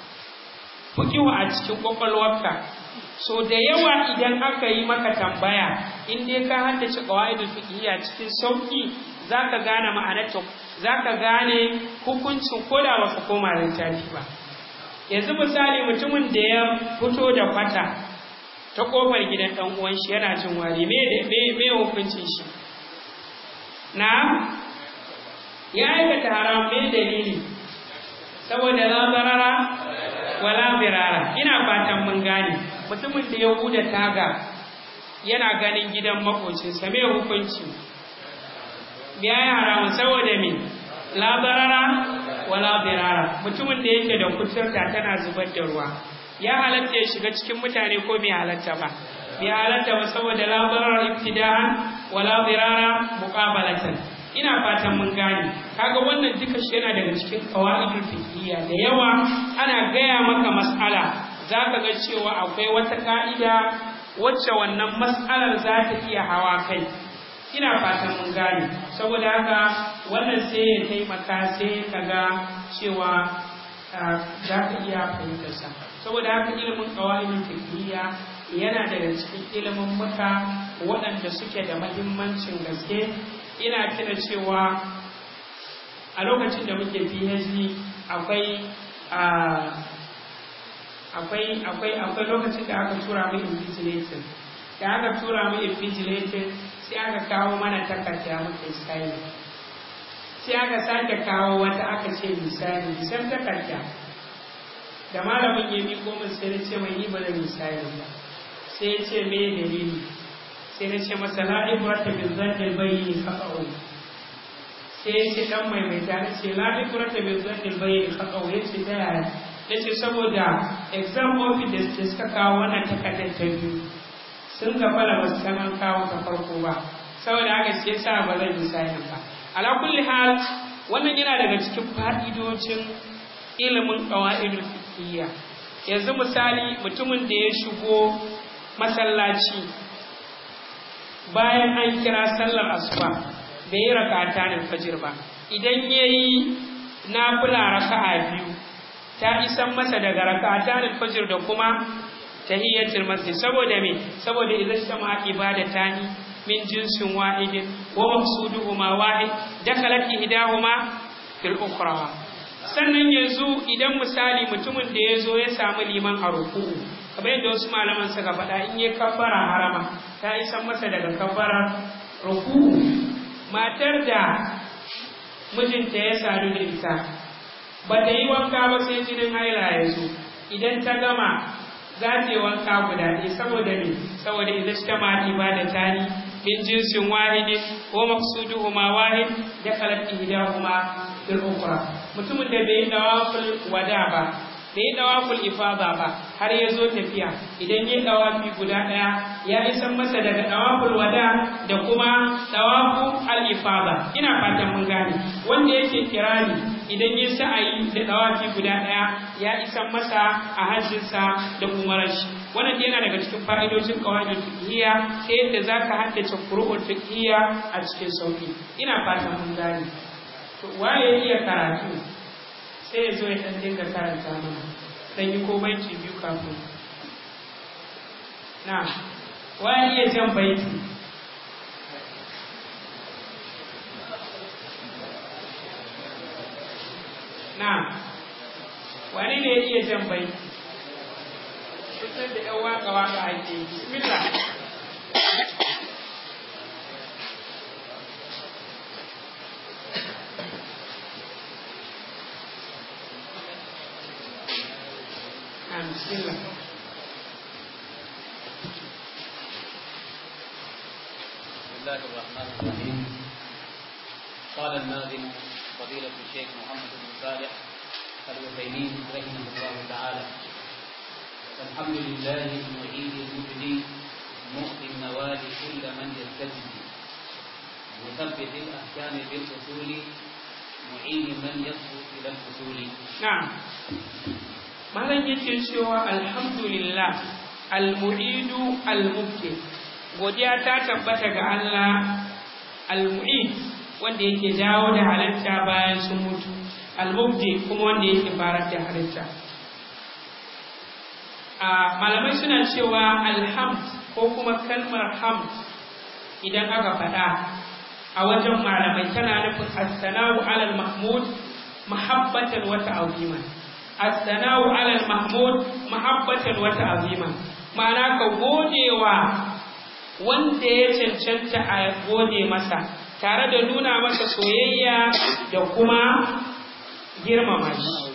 Speaker 1: fiqhu a cikin kwakwalwarka so da yawa idan aka yi maka tambaya in dai ka haddace qawaidul fiqhiyya cikin sauki zaka gane ma'anarta zaka gane hukuncin koda ba ka koma littafi ba yanzu misali mutumin da ya fito da kwata ta kofar gidan dan uwan shi yana jin wari me me me hukuncin shi na ya aikata haram me dalili saboda la zarara wala birara ina fatan mun gane mutumin da ya buɗe taga yana ganin gidan makocinsa me hukunci biya ya haramu saboda me la barara wala birara mutumin da yake da kuturta tana zubar da ruwa ya halatta ya shiga cikin mutane ko bai halatta ba bai halatta ba saboda la barara ibtida'an wala birara muqabalatan ina fatan mun gane kaga wannan duka shi yana daga cikin qawaidul fiqhiyya da yawa ana gaya maka mas'ala zaka ga cewa akwai wata ka'ida wacce wannan mas'alar za ta iya hawa kai ina fatan mun gane saboda haka wannan sai ya taimaka sai ka ga cewa za ka iya fahimtar sa saboda haka ilimin qawaidul fiqhiyya yana daga cikin ilimin muka waɗanda suke da mahimmancin gaske ina tuna cewa a lokacin da muke PhD akwai akwai akwai akwai lokacin da aka tura mu invigilating da aka tura mu invigilating sai aka kawo mana takarda muka style sai aka sake kawo wata aka ce misali bisan takarda da malamin ya miƙo min sai na ce mai ni ba da misali ba sai ya ce me dalili sai na ce masa la ibrata bil zannil bayni khata'u sai ya ce dan mai mai ta ce la ibrata bil zannil bayni khata'u ya ce ta yaya ya ce saboda exam office da suka kawo wannan takardar ta biyu sun gafala ba su san an kawo ta farko ba saboda haka sai sa ba zan yi sayan ba ala kulli hal wannan yana daga cikin fa'idojin ilimin qawaidul fiqhiyya yanzu misali mutumin da ya shigo masallaci bayan an kira sallar asuba bai yi rakata ne fajir ba idan yayi nafila raka'a biyu ta isan masa daga rak'atan al-fajr da kuma tahiyyatul masjid saboda me saboda idan sama ibadatani min jinsin wahidin wa maqsuduhuma wahid dakhalat ihdahuma fil ukhra sannan yanzu idan misali mutumin da ya zo ya samu liman a ruku'u kamar yadda wasu malaman suka faɗa in ya kabbara harama ta isan masa daga kabbarar ruku'u matar da mijinta ya sadu da ita ba ta yi wanka ba sai jinin haila ya zo idan ta gama za ta yi wanka guda ɗaya saboda ne saboda idan ta ma ibada ta ni min jinsin wahidin ko maqsuduhuma wahid da kalat ihdahuma fil ukhra mutumin da bai dawaful wada ba bai dawaful ifada ba har ya zo tafiya idan ya dawafi guda ɗaya ya isan masa daga dawaful wada da kuma dawafu al ifada ina fatan mun gane wanda yake kirani idan ya sa'ayi da dawafi guda ɗaya ya isan masa a hajjinsa da umarar shi wannan yana daga cikin fa'idojin qawaidul fiqhiyya ta yadda zaka haddace furu'ul fiqhiyya a cikin sauki ina fatan mun gane to waye iya karatu sai ya zo ya dan dinga karanta mana dan yi ko baiti biyu kafin na waye iya jan baiti na wani ne ya iya jan baiti kusan da yan waka waka ake bismillah bismillah
Speaker 2: بسم الله الرحمن الرحيم قال الناظم فضيلة الشيخ محمد بن صالح الوثيمين رحمه الله تعالى الحمد لله المعيد المبدي مؤتي النوال كل من يستجدي مثبت الأحكام بالأصول معين من يصبو إلى الفصول
Speaker 1: na'am malam yake cewa alhamdulillah almu'idu almubti godiya ta tabbata ga Allah almu'id wanda yake dawo da halitta bayan sun mutu almubti kuma wanda yake farar da halitta a malamai suna cewa alhamd ko kuma kalmar hamd idan aka faɗa a wajen malamai tana nufin as-sana'u alal mahmud mahabbatan wa ta'ziman as-sana'u 'ala al-mahmud mahabbatan wa ta'ziman ma'ana ka godewa wanda ya cancanta a gode masa tare da nuna masa soyayya da kuma girmama shi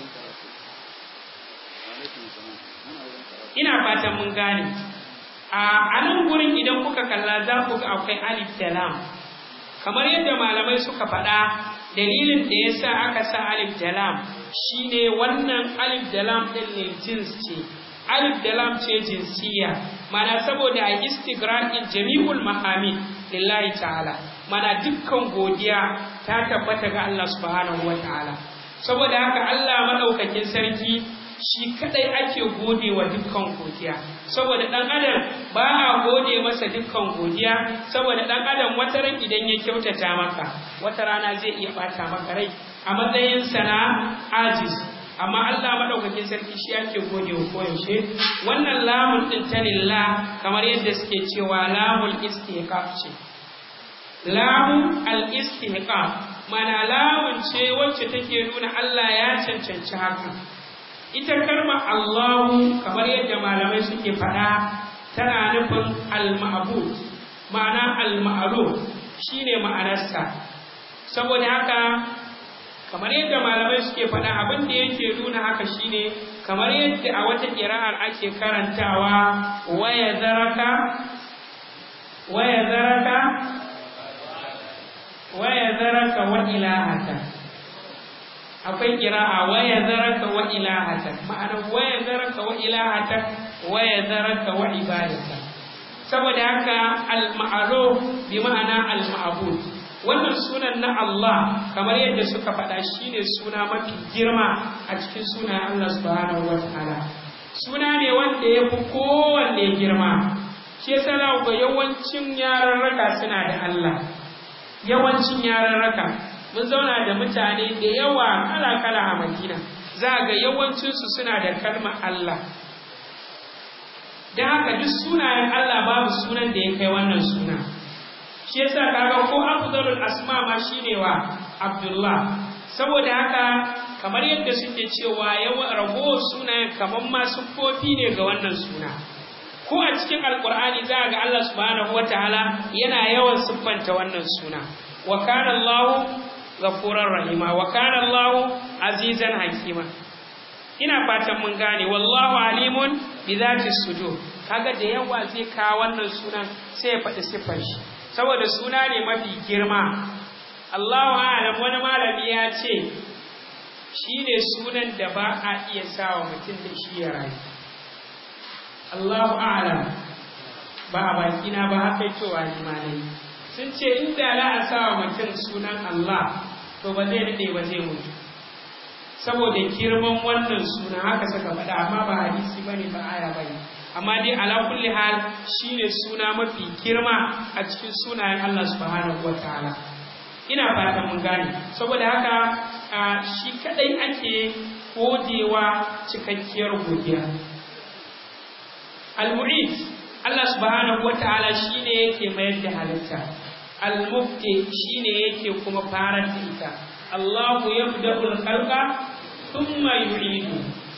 Speaker 1: ina fatan mun gane a nan gurin idan kuka kalla za ku ga akwai alif da lam kamar yadda malamai suka faɗa dalilin da ya sa aka sa alif da lam shine wannan alif da lam ɗin ne jins ce alif da lam ce jinsiya mana saboda a istigraqin jami'ul mahamid lillahi ta'ala mana dukkan godiya ta tabbata ga Allah subhanahu wa ta'ala saboda haka Allah madaukakin sarki shi kadai ake gode wa dukkan godiya saboda dan adam ba a gode masa dukkan godiya saboda dan adam wata ran idan ya kyautata maka wata rana zai iya bata maka rai a matsayin sana ajiz amma Allah madaukakin sarki shi ake gode wa koyaushe wannan lamun din ta lillah kamar yadda suke cewa lamul istihqaq ce lamun al istihqaq mana lamun ce wacce take nuna Allah ya cancanci haka ita kalmar Allahu kamar yadda malamai suke faɗa tana nufin al-ma'bud ma'ana al-ma'ruf shine ma'anarsa saboda haka kamar yadda malamai suke faɗa abin da yake nuna haka shine kamar yadda a wata ƙira'ar ake karantawa waya zaraka waya zaraka waya zaraka wa ilahaka akwai kira'a waya zaraka wa ilahata ma'ana waya zaraka wa ilahata waya zaraka wa ibadata saboda haka al-ma'ruf bi ma'ana al-ma'bud wannan sunan na Allah kamar yadda suka faɗa shine suna mafi girma a cikin sunan Allah subhanahu wataala suna ne wanda ya fi kowanne girma shi yasa ga yawancin yararraka suna da Allah yawancin yararraka mun zauna da mutane da yawa kala-kala a madina za ga yawancinsu suna da kalmar Allah don haka duk sunayen Allah babu sunan da ya kai wannan suna shi yasa kaga ko afdalul asma ma shine wa Abdullah saboda haka kamar yadda suke cewa yawan ragowar sunayen kamar ma siffofi ne ga wannan suna ko a cikin alkur'ani za ga Allah subhanahu wataala yana yawan siffanta wannan suna wa kana Allah ghafurur rahima wa kana Allah azizan hakima ina fatan mun gane wallahu alimun bi zati sudur kaga da yawa zai ka wannan sunan sai ya faɗi siffar shi saboda suna ne mafi girma Allahu a'lam wani malami ya ce shi ne sunan da ba a iya sawa mutum da shi ya rayu Allahu a'lam ba a bakina ba haka cewa ni malai sun ce inda za a sawa mutum sunan Allah to ba zai daɗe ba zai mutu saboda girman wannan suna haka suka faɗa amma ba hadisi bane ba aya bane amma dai ala kulli hal shine suna mafi girma a cikin sunayen Allah subhanahu wataala ina fatan mun gane saboda haka shi kadai ake godewa cikakkiyar godiya al-mu'id Allah subhanahu wataala shine yake mayar da halitta al-mubdi shine yake kuma farar da ita Allahu yabda'u al-khalqa thumma yu'idu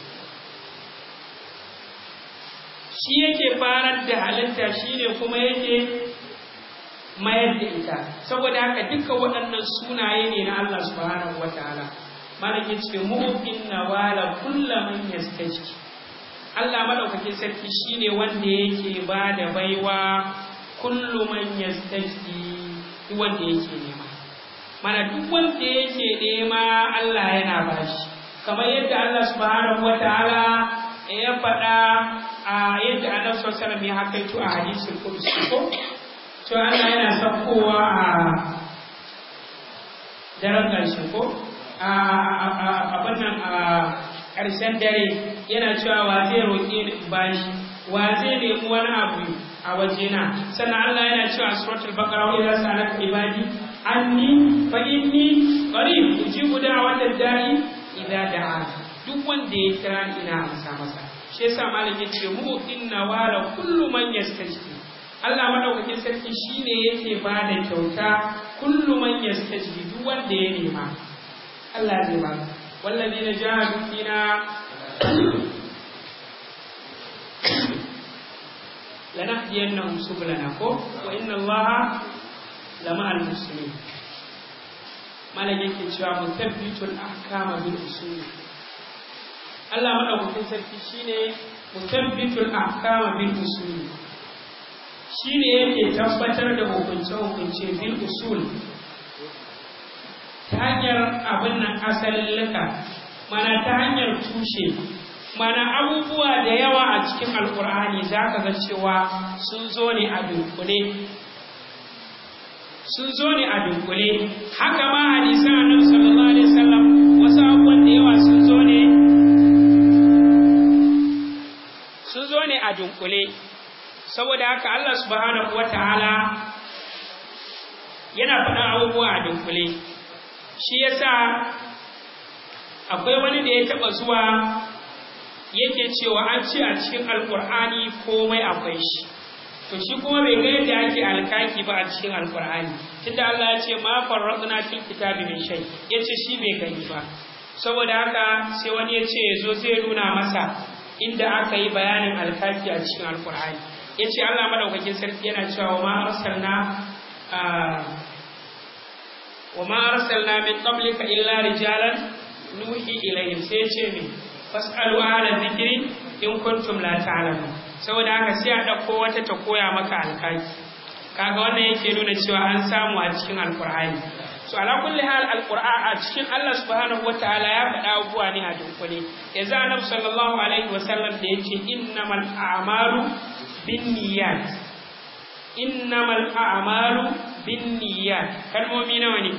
Speaker 1: shi yake farar da halitta shine kuma yake mayar da ita saboda haka duka waɗannan sunaye ne na Allah subhanahu wataala malaki ce mu'min nawala kullu man yastajki Allah madaukakin sarki shine wanda yake ba da baiwa kullu man yastajki duk wanda yake nema mana duk wanda yake nema Allah yana bashi kamar yadda Allah subhanahu wataala ya faɗa a yadda Annabi sallallahu alaihi wasallam ya hakaito a hadisin qudsi ko to Allah yana saukowa a daren ƙarshe ko a abin nan a ƙarshen dare yana cewa wa zai roƙe ni bashi wa zai nemi wani abu a wajena sannan Allah yana cewa a suratul baqara wa idza sa'alaka ibadi anni fa inni qarib ujibu da'watad da'i idza da'a duk wanda ya kira ni ina amsa masa shi yasa malam yace mu inna wala kullu man yastajib Allah madaukakin sarki shine yake ba da kyauta kullu man yastajib duk wanda ya nema Allah zai ba والذين جاهدوا فينا لنهدينهم سبلنا وإن الله لمع المسلمين malam yake cewa mutabbitul ahkama bil usul Allah madaukakin sarki shine mutabbitul ahkama bil usul shine yake tabbatar da hukunce hukunce bil usul ta hanyar abin nan asalin laka mana ta hanyar tushe mana abubuwa da yawa a cikin alkur'ani za ka ga cewa sun zo ne a dunkule sun zo ne a dunkule haka ma hadisan annabi sallallahu alaihi wasallam wasu abubuwan da yawa sun zo ne sun zo ne a dunkule saboda haka Allah subhanahu wataala yana faɗa abubuwa a dunkule shi yasa akwai wani da ya taɓa zuwa yake cewa an ce a cikin alkur'ani komai akwai shi to shi kuma bai ga yadda ake alkaki ba a cikin alkur'ani tunda Allah ya ce ma farradna fil kitabi min shay yace shi bai gani ba saboda haka sai wani ya ce yazo zai nuna masa inda aka yi bayanin alkaki a cikin alkur'ani yace Allah madaukakin sarki yana cewa ma arsalna wa ma arsalna min qablika illa rijalan nuhi ilayhim sai ce me fasalu ala dhikri in kuntum la ta'lamun saboda haka sai a ɗauko wata ta koya maka alkaki kaga wannan yake nuna cewa an samu a cikin alkur'ani so ala kulli hal alqur'an a cikin Allah subhanahu wataala ya faɗa abubuwa ne a dunkule yanzu annabi sallallahu alaihi wasallam da yace innamal a'malu binniyat innamal a'malu binniyat kalmomi nawa ne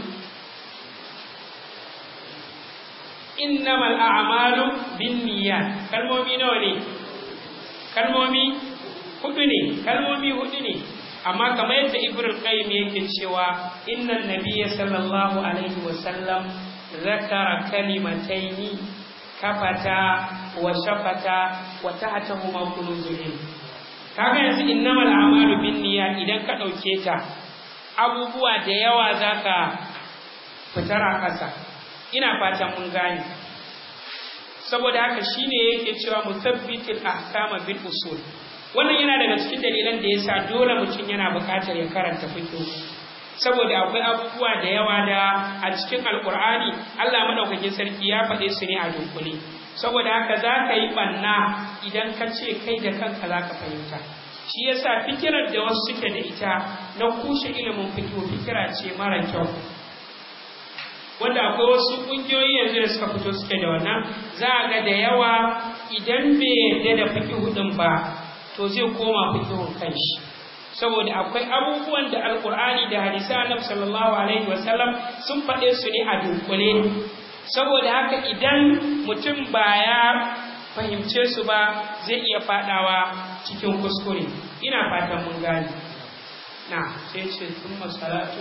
Speaker 1: innamal a'malu binniyat kalmomi nawa ne kalmomi hudu ne kalmomi hudu ne amma kamar yadda ibrahim qayyim yake cewa innan nabiyya sallallahu alaihi wa sallam zakara kalimataini kafata wa shafata wa tahtahuma kunuzul ilm kaga yanzu innamal a'malu binniyat idan ka dauke ta abubuwa da yawa zaka fitar a ƙasa ina fatan mun gane saboda haka shine yake cewa musabbitul ahkama bil usul wannan yana daga cikin dalilan da yasa dole mutum yana buƙatar ya karanta fiqh saboda akwai abubuwa da yawa da a cikin alkur'ani Allah madaukakin sarki ya faɗe su ne a dunkule saboda haka za ka yi ɓanna idan ka ce kai da kanka za ka fahimta shi yasa fikirar da wasu suke da ita na kushe ilimin fito fikira ce mara kyau wanda akwai wasu ƙungiyoyi yanzu da suka fito suke da wannan za a ga da yawa idan bai yarda da fikihu ɗin ba to zai koma fikihun kanshi saboda akwai abubuwan da alkur'ani da hadisi annabi sallallahu alaihi wasallam sun faɗe su ne a dunkule saboda haka idan mutum ba ya fahimce su ba zai iya faɗawa cikin kuskure ina fatan mun gane na sai ce sun masalatu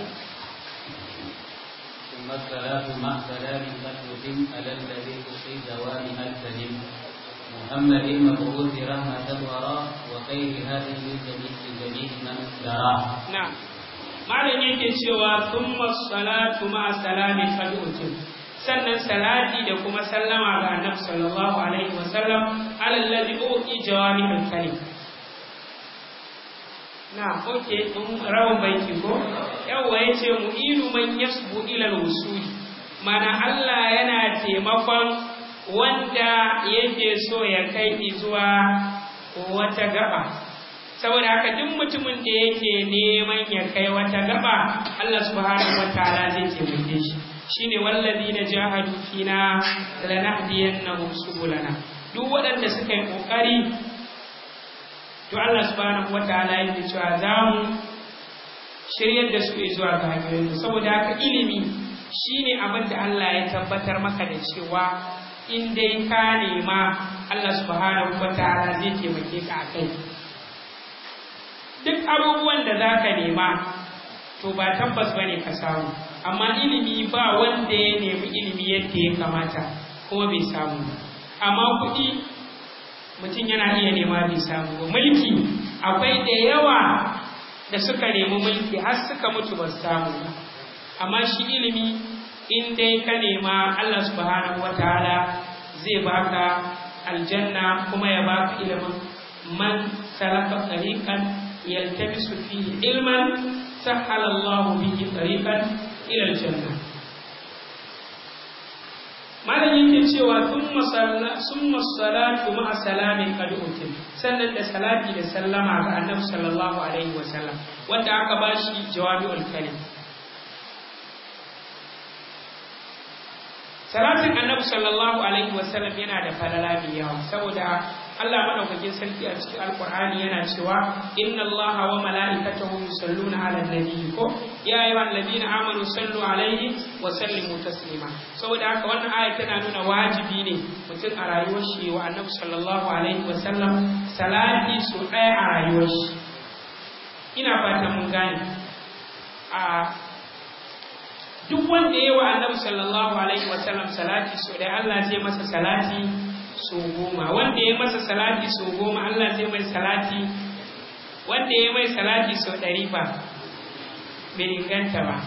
Speaker 2: ثم الصلاة مع سلام قد يتم على الذي في دوامها السليم محمد المبعوث رحمة الورى وخير هذه لجميع لجميع من دراه
Speaker 1: نعم malam yake cewa thumma salatu ma salami qad utim sannan salati da kuma sallama ga annabi sallallahu alaihi wa sallam ala alladhi uti jawami al-kalim na oke mun rawan baiti ko yawa yace mu'inu man yasbu ila al-wusul mana Allah yana taimakon wanda yake so ya kai zuwa wata gaba saboda haka duk mutumin da yake neman ya kai wata gaba Allah subhanahu wataala zai taimake shi shine wallazina jahadu fina lanahdiyannahum subulana duk waɗanda suka yi kokari to Allah subhanahu wataala yake cewa za mu shiryar da su zuwa ga hanyoyin saboda haka ilimi shine abin da Allah ya tabbatar maka da cewa in dai ka nema Allah subhanahu wataala zai taimake ka a kai duk abubuwan da za ka nema to ba tabbas ba ne ka samu amma ilimi ba wanda ya nemi ilimi yadda ya kamata kuma bai samu amma kuɗi mutum yana iya nema bai samu ba mulki akwai da yawa da suka nemi mulki har suka mutu ba su samu ba amma shi ilimi in dai ka nema Allah subhanahu wataala zai baka aljanna kuma ya baka ilimin man salaka tariqan yaltamisu fihi ilman sahala Allahu bihi tariqan ila aljanna malam yake cewa thumma salla summa salatu ma'a salamin qad utim sannan da salati da sallama ga annabi sallallahu alaihi wasallam wanda aka bashi jawabiul kalim salatin annabi sallallahu alaihi wasallam yana da falala mai yawa saboda Allah madaukakin sarki a cikin alqur'ani yana cewa inna allaha wa mala'ikatahu yusalluna 'alan nabi ko ya ayyuhal ladina amanu sallu alaihi wa sallimu taslima saboda haka wannan aya tana nuna wajibi ne mutum a rayuwar shi wa annabi sallallahu alaihi wasallam salati so ɗaya a rayuwar shi ina fatan mun gane a duk wanda ya wa annabi sallallahu alaihi wasallam salati so dai Allah zai masa salati so goma wanda ya masa salati so goma Allah zai mai salati wanda ya mai salati so ɗari ba bai inganta ba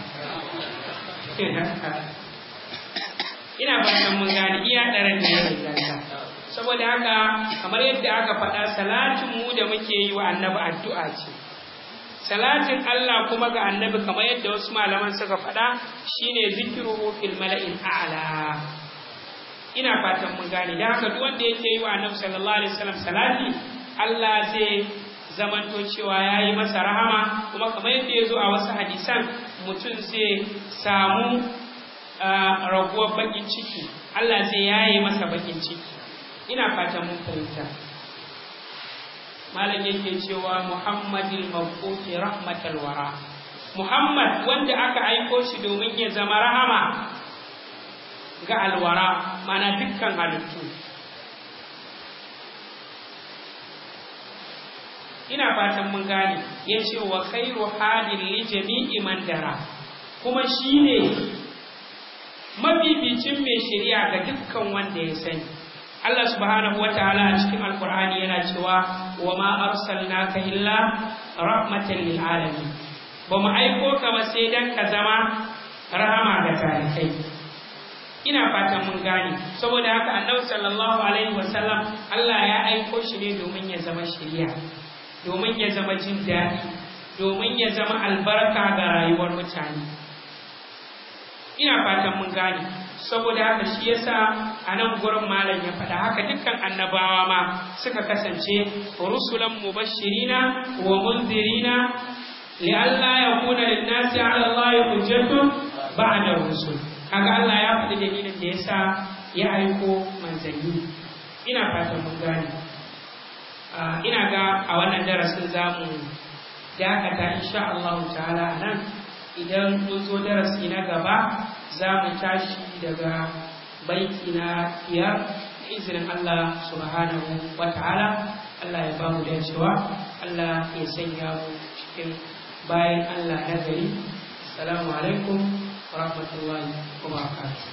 Speaker 1: ina fatan mun gane iya ɗaran da ya inganta saboda haka kamar yadda aka faɗa salatin mu da muke yi wa annabi addu'a ce salatin Allah kuma ga annabi kamar yadda wasu malaman suka faɗa shine zikiruhu fil mala'il a'la ina fatan mun gane da haka duk wanda yake yi wa annabi sallallahu alaihi wasallam salati Allah zai zamanto cewa ya yi masa rahama kuma kamar yadda ya zo a wasu hadisan mutum zai samu raguwar bakin ciki Allah zai yaye masa bakin ciki ina fatan mun fahimta malam yake cewa muhammadil mabuti rahmatal wara muhammad wanda aka aiko shi domin ya zama rahama ga alwara mana dukkan halittu ina fatan mun gane ya ce wa khairu hadin li jami'i man dara kuma shine mabibicin mai shari'a ga dukkan wanda ya sani Allah subhanahu wataala a cikin alkur'ani yana cewa wa ma arsalnaka illa rahmatan lil alamin ba mu aiko ka ba sai dan ka zama rahama ga talikai ina fatan mun gane saboda haka annabi sallallahu alaihi wasallam Allah ya aiko shi ne domin ya zama shiriya domin ya zama jin daɗi domin ya zama albarka ga rayuwar mutane ina fatan mun gane saboda haka shi yasa a nan gurin malam ya faɗa haka dukkan annabawa ma suka kasance rusulan mubashirina wa munzirina li'alla yakuna lin-nasi 'ala Allah hujjatun ba'da rusul kaga Allah ya faɗi dalilin da yasa ya aiko manzanni ina fatan mun gane ina ga a wannan darasin zamu dakata insha Allah ta'ala nan idan mun zo darasi na gaba za mu tashi daga baiti na biyar da izinin Allah subhanahu wa ta'ala Allah ya ba mu dacewa Allah ya sanya mu cikin bayan Allah na gari assalamu alaikum wa rahmatullahi wa barakatuh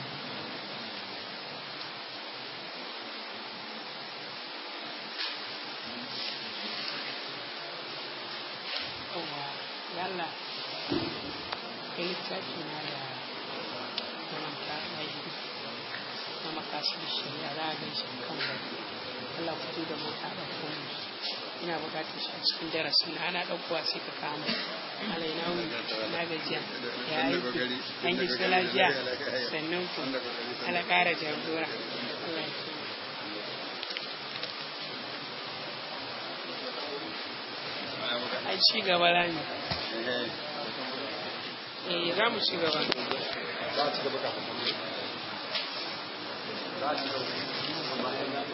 Speaker 1: yalla kai littafi na da karanta aiki na makasar shari'a za a gan shi kan gari Allah fito da mota da kuma ina bukatar shi a cikin darasin na ana ɗaukowa sai ka kama alai na wuni na gajiya ya aiki an yi su lafiya sannan ku ala ƙara jagora Allah ya ai ci gaba rami eh za mu ci gaba
Speaker 3: za a ci gaba kafin za a ci gaba